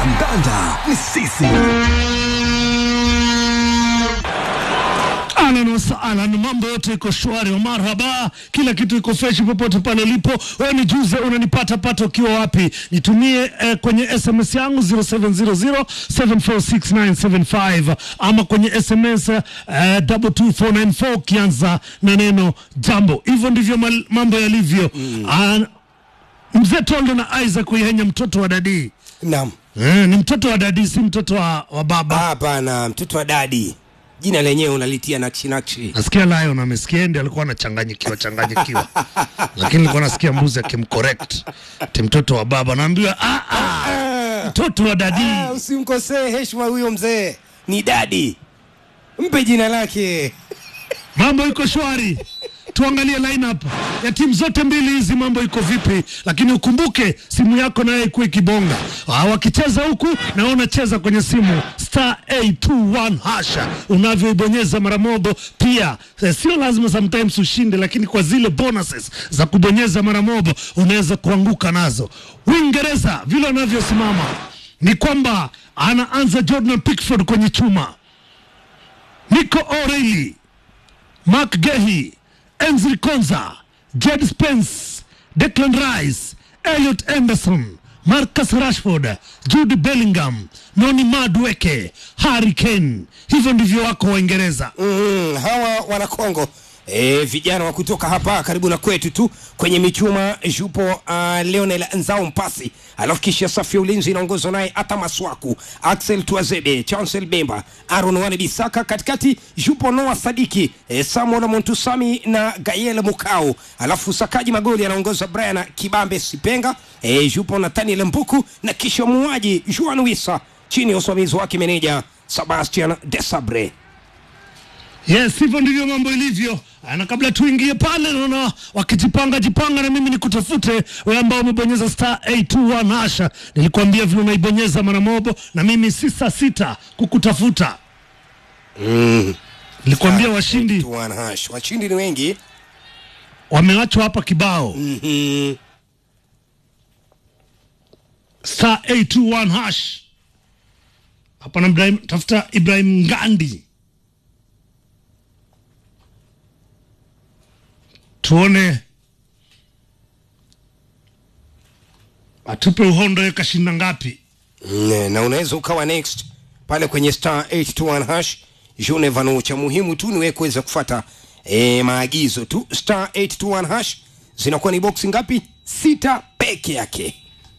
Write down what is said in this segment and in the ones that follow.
kandanda ni sisi. Ahlan wasahlan, mambo yote iko shwari, marhaba, kila kitu iko fresh popote pale ulipo. Wewe ni juze, unanipata pata ukiwa wapi? Nitumie eh, kwenye SMS yangu 0700746975 ama kwenye SMS eh, 22494 ukianza na neno jambo. Hivyo ndivyo mal- mambo yalivyo. Mm. Mzee Tondo na Isaac Uyenya, mtoto wa dadii Naam. eh, ni mtoto wa dadii, si mtoto wa, wa baba. Hapana, mtoto wa dadi. Jina lenyewe unalitia nakshi nakshi. Nasikia Lion amesikia ndi alikuwa anachanganyikiwa changanyikiwa, lakini nilikuwa nasikia mbuzi akimcorrect ti mtoto wa baba, naambiwa "Ah, ah, mtoto wa dadi. Ah, usimkosee heshima huyo mzee. Ni dadi. Mpe jina lake. Mambo iko shwari, tuangalie lineup ya timu zote mbili hizi, mambo iko vipi? Lakini ukumbuke simu yako nayo ikuwa ikibonga. Ah, wakicheza huku na wewe unacheza kwenye simu star 821 hasha, unavyoibonyeza mara mobo pia. Eh, sio lazima sometimes ushinde, lakini kwa zile bonuses za kubonyeza mara mobo unaweza kuanguka nazo. Uingereza vile wanavyosimama ni kwamba anaanza Jordan Pickford kwenye chuma, Nico O'Reilly Mark Gehi, Enzri Konza, Jed Spence, Declan Rice, Elliot Anderson, Marcus Rashford, Jude Bellingham, Noni Madueke, Harry Kane. Hivyo ndivyo wako Waingereza. Mm, hawa wana Kongo e, vijana wa kutoka hapa karibu na kwetu tu kwenye michuma yupo uh, Leonel Nzao Mpasi, alafu kisha safu ya ulinzi inaongozwa naye Ata Maswaku, Axel Tuazebe, Chancel Bemba, Aaron Wane Bisaka, katikati yupo Noah Sadiki, e, Samuel Montusami na Gael Mukau, alafu sakaji magoli anaongoza Brian Kibambe Sipenga, e, yupo Nathaniel Mbuku na kisha muuaji Juan Wisa chini ya usimamizi wake meneja Sebastian Desabre. Yes, hivyo ndivyo mambo ilivyo. Ah, Na kabla tuingie pale, naona wakijipanga jipanga, na mimi nikutafute wewe ambao umebonyeza star 821 hasha. Nilikuambia vile unaibonyeza mara mobo, na mimi si saa sita kukutafuta. Nilikwambia washindi Tuan hash. Washindi ni wengi. wamewachwa hapa kibao Mhm. star 821 hash hapa na Ibrahim, tafuta Ibrahim Ngandi tuone atupe uhondo ye kashinda ngapi. Ne, na unaweza ukawa next pale kwenye star 821 hash June Vanu. Cha muhimu tu ni wewe kuweza kufuata e, maagizo tu. Star 821 hash zinakuwa ni boksi ngapi? Sita peke yake.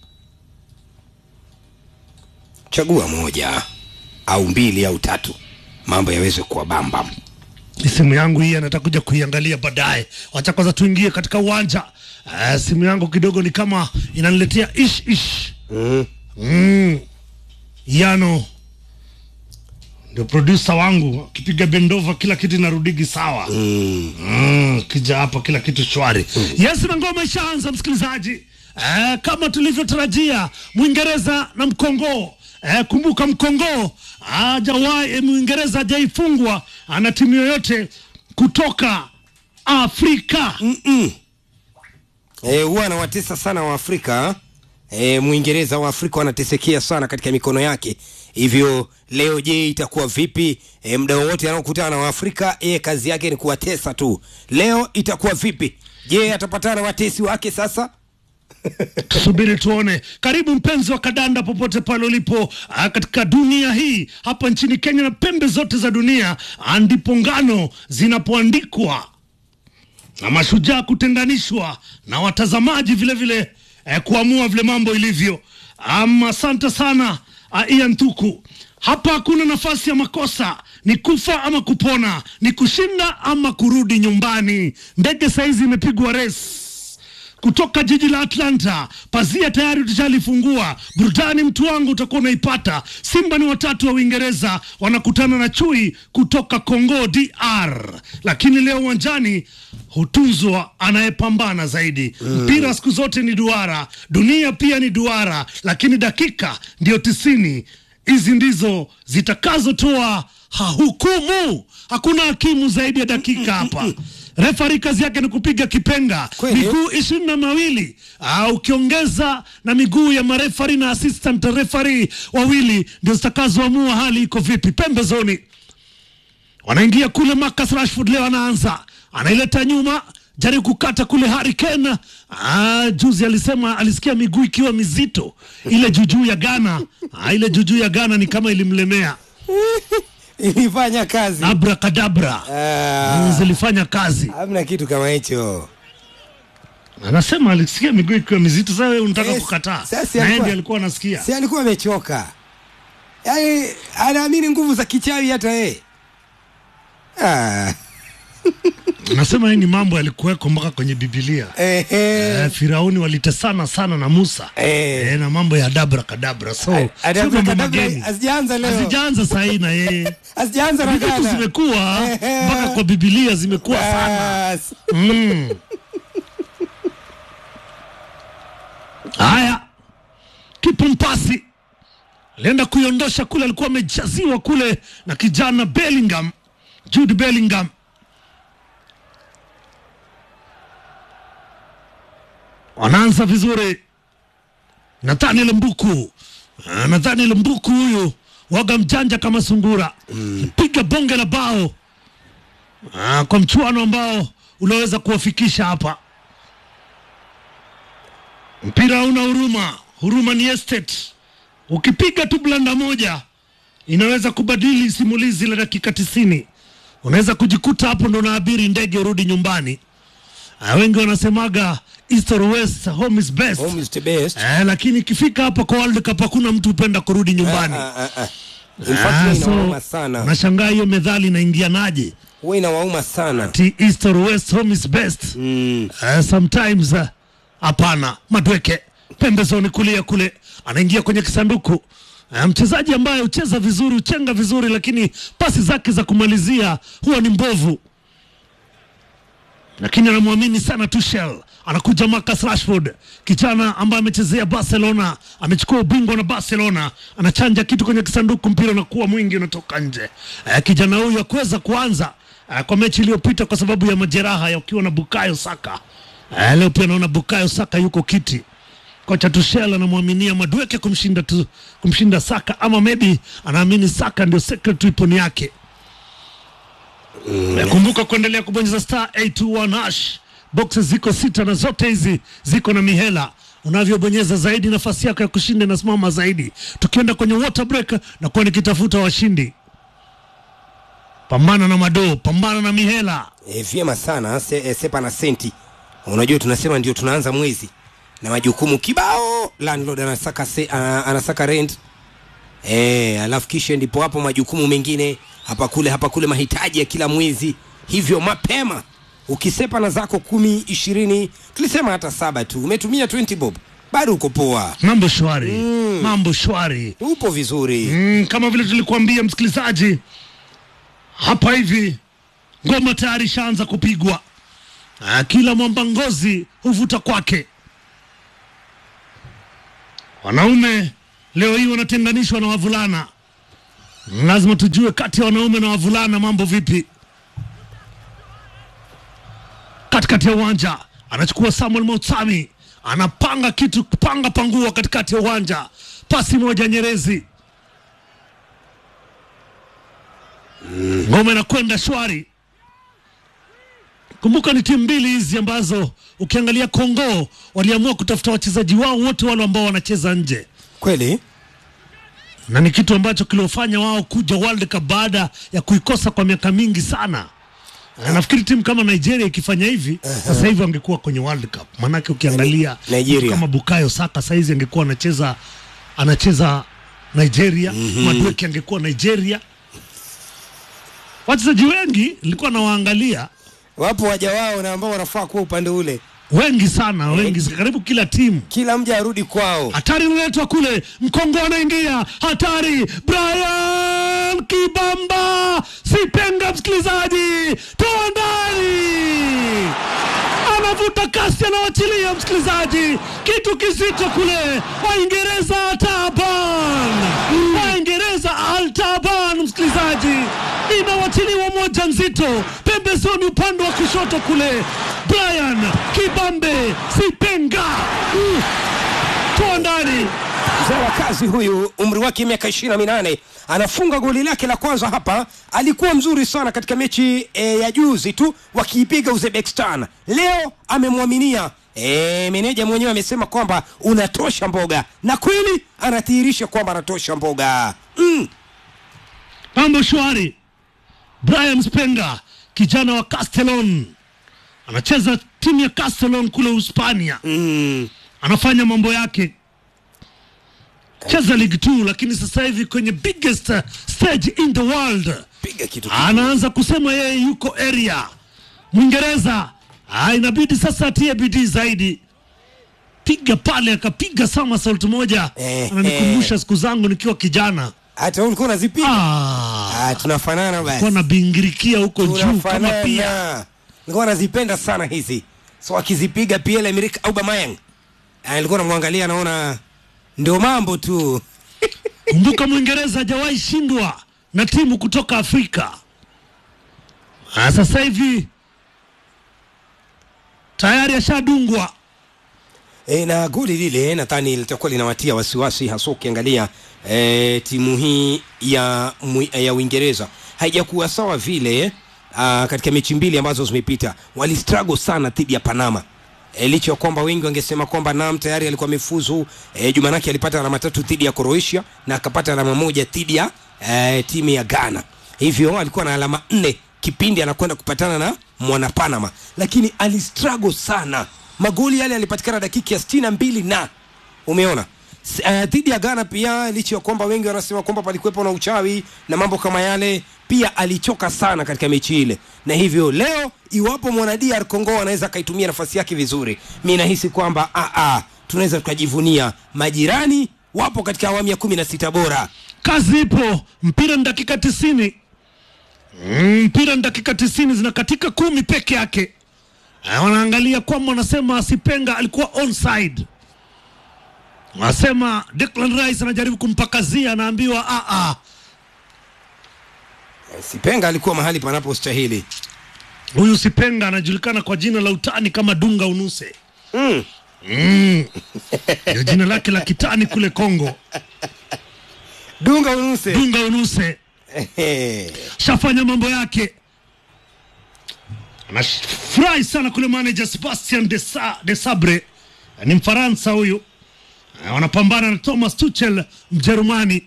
Chagua moja au mbili au tatu, mambo yaweze kuwa bambam. Ni simu yangu hii anataka kuja kuiangalia baadaye. Wacha kwanza tuingie katika uwanja. Uh, simu yangu kidogo ni kama inaniletea ish ish. Mm. Mm. Yano ndio producer wangu, akipiga bendova kila kitu inarudigi sawa. Mm. Mm, kija hapa kila kitu shwari. Yes, na ngoma ishaanza msikilizaji. Eh, kama tulivyotarajia Mwingereza na Mkongo. Eh, kumbuka Mkongo hajawahi eh, Mwingereza hajaifungwa ana timu yoyote kutoka Afrika. Eh, huwa anawatesa sana Waafrika. E, Mwingereza wa Afrika wanatesekea sana katika mikono yake. Hivyo leo, je, itakuwa vipi? E, muda wowote anaokutana na Waafrika yeye kazi yake ni kuwatesa tu. Leo itakuwa vipi? Je, atapatana na watesi wake sasa? Tusubiri tuone. Karibu mpenzi wa kadanda popote pale ulipo ah, katika dunia hii, hapa nchini Kenya na pembe zote za dunia, ah, ndipo ngano zinapoandikwa na mashujaa kutenganishwa na watazamaji vile vile eh, kuamua vile mambo ilivyo. Um, asante sana uh, Ian Tuku. Hapa hakuna nafasi ya makosa, ni kufa ama kupona, ni kushinda ama kurudi nyumbani. Ndege saizi imepigwa res kutoka jiji la Atlanta. Pazia tayari tushalifungua. Burudani mtu wangu utakuwa unaipata. Simba ni watatu wa Uingereza wanakutana na chui kutoka Congo DR, lakini leo uwanjani hutunzwa anayepambana zaidi. Mpira siku zote ni duara, dunia pia ni duara, lakini dakika ndio tisini. Hizi ndizo zitakazotoa ha- hukumu. Hakuna hakimu zaidi ya dakika hapa. refari kazi yake ni kupiga kipenga Kweli? miguu ishirini na mawili Ah, ukiongeza na miguu ya marefari na assistant refari wawili ndio zitakazoamua hali iko vipi pembezoni wanaingia kule Marcus Rashford leo anaanza anaileta nyuma jaribu kukata kule Harry Kane ah, juzi alisema alisikia miguu ikiwa mizito ile jujuu ya Ghana ah, ile jujuu ya Ghana ni kama ilimlemea ilifanya kazi abracadabra Ah, mm, zilifanya kazi hamna kitu kama hicho anasema alisikia miguu ikiwa mizito sasa wewe unataka Yes, kukataa sasa na alikuwa- yeye ndiye alikuwa anasikia si alikuwa amechoka yaani anaamini nguvu za kichawi hata yeye ah. anasema hii ni mambo yalikuweko mpaka kwenye Biblia ehe. Eh, Firauni walitesana sana na Musa Eh. eh, na mambo ya dabra kadabra so sio Adabra mambo kadabra mageni hazijaanza leo hazijaanza sahii na yeye hazijaanza na vitu Ghana zimekuwa Ehe. mpaka kwa Biblia zimekuwa sana Bas. Mm. Haya, kipa mpasi alienda kuiondosha kule, alikuwa amejaziwa kule na kijana Bellingham, Jude Bellingham. Wanaanza vizuri, Nathaniel Mbuku. Ah, Nathaniel Mbuku huyu waga mjanja kama sungura, piga bonge la bao Ah, kwa mchuano ambao unaweza kuwafikisha hapa. Mpira hauna huruma, huruma ni estate. Ukipiga tu blanda moja inaweza kubadili simulizi la dakika tisini. Unaweza kujikuta hapo ndo naabiri ndege urudi nyumbani. Ah, wengi wanasemaga east or west, home is best. Home is the best. Eh, lakini ikifika hapa kwa World Cup hakuna mtu hupenda kurudi nyumbani. Ah, ah, ah. In fact, Ah, huwa so inawauma sana unashangaa hiyo methali inaingianaje? huwa inawauma sana Ati east or west, home is best. mm. Uh, sometimes uh, hapana. Madweke pembezoni kulia kule, anaingia kwenye kisanduku uh, mchezaji ambaye hucheza vizuri, huchenga vizuri, lakini pasi zake za kumalizia huwa ni mbovu, lakini anamwamini sana Tuchel. Anakuja Marcus Rashford, kijana ambaye amechezea Barcelona, amechukua ubingwa na Barcelona, anachanja kitu kwenye kisanduku, mpira unakuwa mwingi, unatoka nje. Uh, kijana huyu hakuweza kuanza uh, kwa mechi iliyopita kwa sababu ya majeraha ya ukiwa na Bukayo Saka. Uh, leo pia naona Bukayo Saka yuko kiti. Kocha Tuchel anamwaminia Madweke kumshinda tu, kumshinda Saka ama maybe anaamini Saka ndio secret weapon yake. Mm. Kumbuka kuendelea kubonyeza star 821 hash. Boxes ziko sita na zote hizi ziko na mihela. Unavyobonyeza zaidi nafasi yako ya kushinda inasimama zaidi. Tukienda kwenye water break na kuwa nikitafuta washindi. Pambana na madoo, pambana na mihela. E, vyema sana se, e, sepa na senti unajua tunasema ndio tunaanza mwezi na majukumu kibao landlord anasaka se, ana, anasaka rent e, alafu kisha ndipo hapo majukumu mengine hapa kule hapa kule mahitaji ya kila mwezi hivyo mapema ukisepa na zako kumi ishirini tulisema hata saba tu umetumia 20 bob bado uko poa Mambo shwari. Mambo shwari. upo vizuri Mm, kama vile tulikuambia msikilizaji, hapa hivi ngoma tayari ishaanza kupigwa. Ah, kila mwamba ngozi huvuta kwake. Wanaume leo hii wanatenganishwa na wavulana. Lazima tujue kati ya wanaume na wavulana mambo vipi. Katikati ya uwanja anachukua Samuel Motsami, anapanga kitu, panga pangua katikati ya uwanja, pasi moja Nyerezi ngoma inakwenda shwari. Kumbuka ni timu mbili hizi ambazo ukiangalia Kongo waliamua kutafuta wachezaji wao wote wale ambao wanacheza nje, kweli na ni kitu ambacho kiliofanya wao kuja World Cup baada ya kuikosa kwa miaka mingi sana. Na nafikiri timu kama Nigeria ikifanya hivi sasa hivi wangekuwa kwenye World Cup, maanake ukiangalia Nigeria. mtu kama Bukayo Saka saizi angekuwa anacheza anacheza Nigeria, Madueke angekuwa Nigeria. Wachezaji wengi nilikuwa nawaangalia wapo waja wao na ambao wanafaa kuwa upande ule wengi sana, wengi karibu kila timu. kila mja arudi kwao Hatari inaletwa kule, Mkongo anaingia, hatari! Brian Kibamba Sipenga, msikilizaji, toa ndani, anavuta kasi, anawachilia msikilizaji, kitu kizito kule. Waingereza taban, Waingereza altaban, msikilizaji, inawachiliwa moja nzito pembe pembezoni upande wa kushoto kule, Brian Kibambe Sipenga uh, toa ndani mzee wa kazi huyu umri wake miaka ishirini na minane anafunga goli lake la kwanza hapa alikuwa mzuri sana katika mechi e, ya juzi tu wakiipiga uzbekistan leo amemwaminia e, meneja mwenyewe amesema kwamba unatosha mboga na kweli anadhihirisha kwamba anatosha mboga mm. mambo shwari. Brian Spenga kijana wa Castellon anacheza timu ya Castellon kule Uhispania, Mm. anafanya mambo yake, cheza League 2 lakini sasa hivi kwenye biggest uh, stage in the world piga kitu anaanza kusema yeye yuko area Mwingereza. Ah, inabidi sasa atie bidii zaidi, piga pale, akapiga somersault moja, Eh, ananikumbusha siku zangu nikiwa kijana. hata wewe ulikuwa unazipiga Ah, ah, tunafanana basi kwa nabingirikia huko juu kama pia tunafanana nilikuwa nazipenda sana hizi so akizipiga Pierre Emerick Aubameyang Ah, nilikuwa namwangalia naona ndio mambo tu Kumbuka Mwingereza hajawahi shindwa na timu kutoka Afrika. Ah, sasa hivi tayari ashadungwa. e, na goli lile nadhani litakuwa linawatia wasiwasi hasa ukiangalia e, timu hii ya, mwi- ya Uingereza haijakuwa sawa vile uh, katika mechi mbili ambazo zimepita walistruggle sana dhidi ya Panama e, licha ya kwamba wengi wangesema kwamba Nam tayari alikuwa amefuzu e, Jumanake alipata alama tatu dhidi ya Croatia na akapata alama moja dhidi ya e, timu ya Ghana hivyo alikuwa na alama nne kipindi anakwenda kupatana na mwana Panama lakini alistruggle sana magoli yale yalipatikana dakika ya sitini na mbili na umeona S- eh, dhidi ya Ghana pia licha ya kwamba wengi wanasema kwamba palikuwepo na uchawi na mambo kama yale pia alichoka sana katika mechi ile na hivyo leo iwapo mwana DR Congo anaweza akaitumia nafasi yake vizuri mi nahisi kwamba ah, ah, tunaweza tukajivunia majirani wapo katika awamu ya kumi na sita bora Kazi ipo, mpira ni dakika tisini. Mm, mpira ni dakika tisini, zinakatika kumi peke yake. Ah, Wanaangalia kwamba wanasema Sipenga alikuwa onside. Wanasema Declan Rice anajaribu kumpakazia, anaambiwa ah, ah, Sipenga alikuwa mahali panapostahili huyu Sipenga anajulikana kwa jina la utani kama Dunga Unuse. mm. Mm. Ndio jina lake la kitani kule Kongo, Dunga Unuse Dunga Unuse. shafanya mambo yake anafurahi sana kule manager Sebastian de, Sa, de Sabre ni Mfaransa huyu Eh, wanapambana na Thomas Tuchel Mjerumani.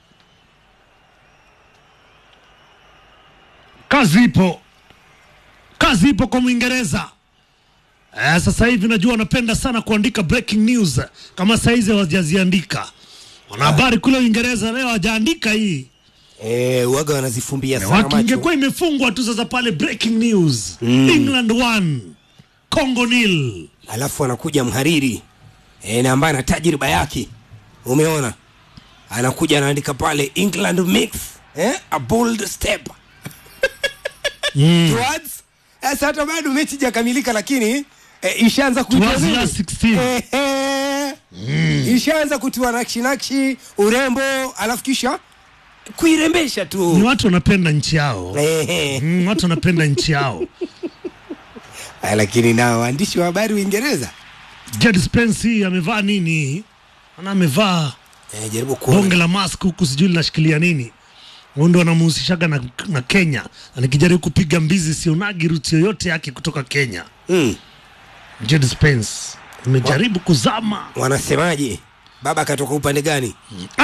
Kazi ipo, kazi ipo kwa Mwingereza. Eh, sasa hivi najua wanapenda sana kuandika breaking news, kama saizi hawajaziandika. Wanahabari kule Uingereza leo hawajaandika hii Eh, waga wanazifumbia sana macho ingekuwa imefungwa tu sasa pale breaking news England 1 Congo nil alafu anakuja mhariri e, na ambaye ana tajriba yake umeona anakuja anaandika pale england makes eh, a bold step towards sasa hata bado mechi jakamilika lakini eh, ishaanza kuitwa Towards nini? last 16. Eh, eh, ishaanza kutiwa nakshi nakshi urembo alafu kisha kuirembesha ni tu watu wanapenda nchi yao Eh, eh. mm, watu wanapenda nchi yao Ah, lakini na waandishi wa habari uingereza Jed Spence hii amevaa nini ana amevaa eh, jaribu kuona bonge la mask huku sijui linashikilia nini huyu ndo anamuhusishaga na, na Kenya Na nikijaribu kupiga mbizi sionagi ruti yoyote yake kutoka Kenya mm. Jed Spence imejaribu kuzama wanasemaje baba akatoka upande gani